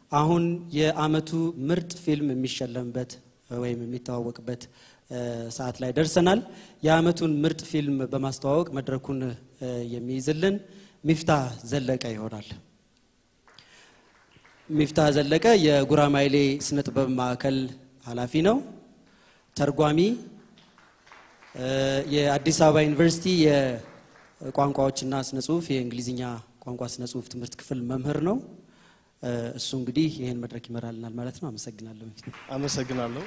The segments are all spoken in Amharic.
አሁን የአመቱ ምርጥ ፊልም የሚሸለምበት ወይም የሚተዋወቅበት ሰዓት ላይ ደርሰናል። የአመቱን ምርጥ ፊልም በማስተዋወቅ መድረኩን የሚይዝልን ሚፍታህ ዘለቀ ይሆናል። ሚፍታህ ዘለቀ የጉራማይሌ ስነ ጥበብ ማዕከል ኃላፊ ነው። ተርጓሚ፣ የአዲስ አበባ ዩኒቨርሲቲ የቋንቋዎችና ስነ ጽሁፍ የእንግሊዝኛ ቋንቋ ስነ ጽሁፍ ትምህርት ክፍል መምህር ነው። እሱ እንግዲህ ይህን መድረክ ይመራልናል ማለት ነው። አመሰግናለሁ። አመሰግናለሁ።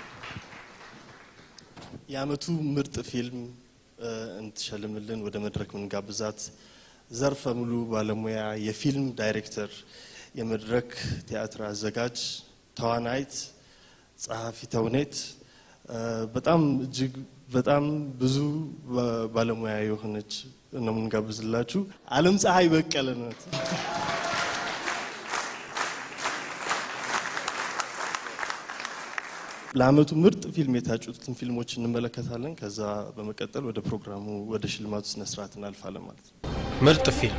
የአመቱ ምርጥ ፊልም እንትሸልምልን ወደ መድረክ ምንጋብዛት ዘርፈ ሙሉ ባለሙያ የፊልም ዳይሬክተር፣ የመድረክ ቲያትር አዘጋጅ፣ ተዋናይት፣ ጸሐፊ ተውኔት በጣም እጅግ በጣም ብዙ ባለሙያ የሆነች ነው የምንጋብዝላችሁ። አለም ፀሐይ በቀለ ናት። ለአመቱ ምርጥ ፊልም የታጩትን ፊልሞች እንመለከታለን። ከዛ በመቀጠል ወደ ፕሮግራሙ ወደ ሽልማቱ ስነ ስርዓት እናልፋለን ማለት ነው። ምርጥ ፊልም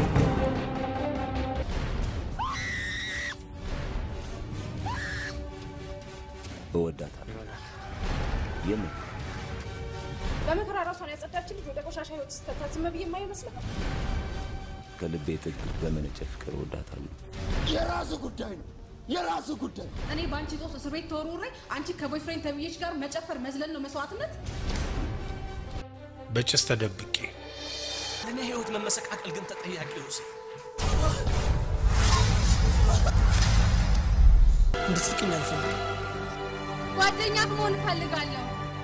እወዳታለሁ። የምን በመከራ ራሷን ያጸዳችን ልጅ ወደ ቆሻሻ ህይወት ስተታት ዝም ብዬ የማይመስልህ ከልቤ ጥግ በመነጨ ፍቅር እወዳታለሁ። የራሱ ጉዳይ ነው፣ የራሱ ጉዳይ። እኔ በአንቺ ጦስ እስር ቤት ተወርውሬ አንቺ ከቦይፍሬንድ ተብዬሽ ጋር መጨፈር መዝለል ነው መስዋዕትነት። በጭስ ተደብቄ ለእኔ ህይወት መመሰቃቀል ግን ተጠያቂ ዮሴፍ እንድትስቅኝ አልፈልግም። ጓደኛ መሆን እፈልጋለሁ።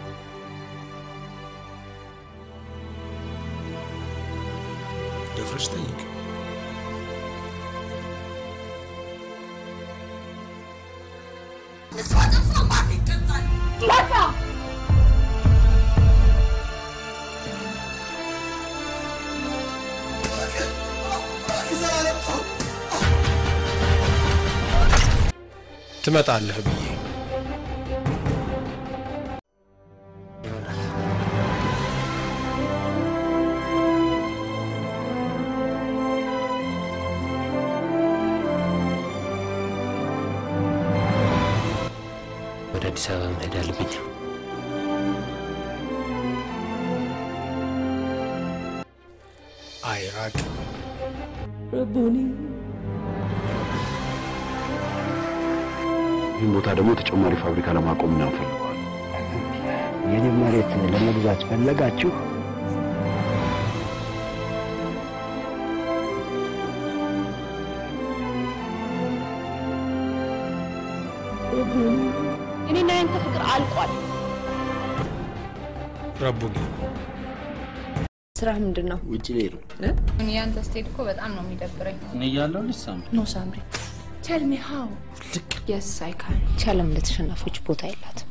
ደፍረሽ ጠይቅ። ትመጣለህ ብዬ ወደ አዲስ አበባ መሄድ አለብኝ። አይራቅ ረቡኒ ይህን ቦታ ደግሞ ተጨማሪ ፋብሪካ ለማቆም ነው ፈልገዋል። የኔ መሬት ለመግዛት ፈለጋችሁ? እኔና ያንተ ፍቅር አልቋል። ረቡኒ ስራ ምንድን ነው? ውጭ ላይ ነው። እኔ ያንተ ስትሄድ እኮ በጣም ነው የሚደብረኝ። እኔ እያለሁ ልጅ ሳምሪ ኖ ሳምሪ ቴል ሚ ሃው የስ አይ ካን ቻለም ለተሸናፊዎች ቦታ የላትም።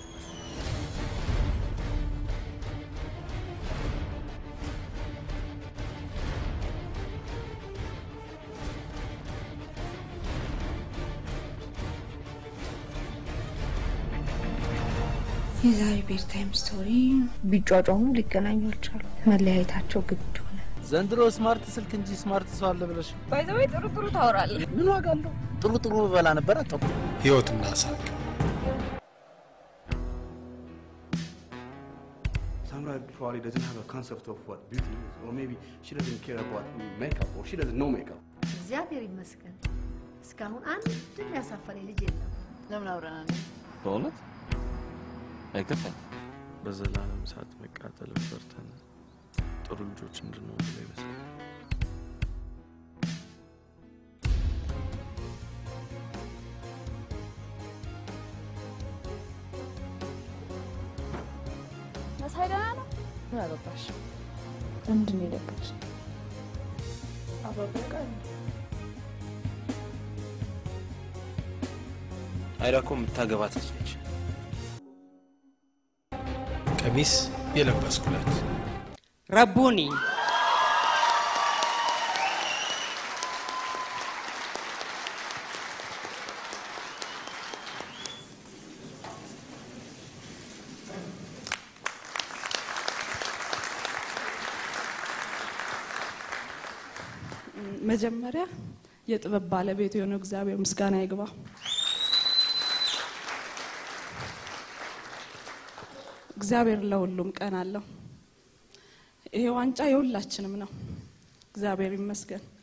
የዛሬ ቤር ታይም ስቶሪ ቢጫጫሙ ሊገናኙ አልቻሉ። መለያየታቸው ግድ ሆነ። ዘንድሮ ስማርት ስልክ እንጂ ስማርት ሰው አለ ብለሽ ባይዘወይ ጥሩ ጥሩ ታወራለህ። ምን ዋጋ አለው? ጥሩ ጥሩ በላ ነበር አጠቁ ህይወትና ሳቅ Samra probably doesn't have a concept of what beauty is, or maybe she doesn't care about makeup, or she doesn't know makeup. እግዚአብሔር ይመስገን እስካሁን አንድም ያሳፈረኝ ልጅ የለም። ለምን አውረናል? በእውነት አይከፋኝ። በዘላለም እሳት መቃጠል ፈርተን ጥሩ ልጆች እንድንሆን ብሎ ይመስላል። መሳይ ደህና ነው? ምን አገባሽ? ምንድን ነው የደበቅሽ? አበበቃ አይዳ እኮ የምታገባት ልጅ ነች። ቀሚስ የለበስኩለት ረቡኒ መጀመሪያ የጥበብ ባለቤት የሆነው እግዚአብሔር ምስጋና ይግባ። እግዚአብሔር ለሁሉም ቀን አለው። ይሄ ዋንጫ የሁላችንም ነው። እግዚአብሔር ይመስገን።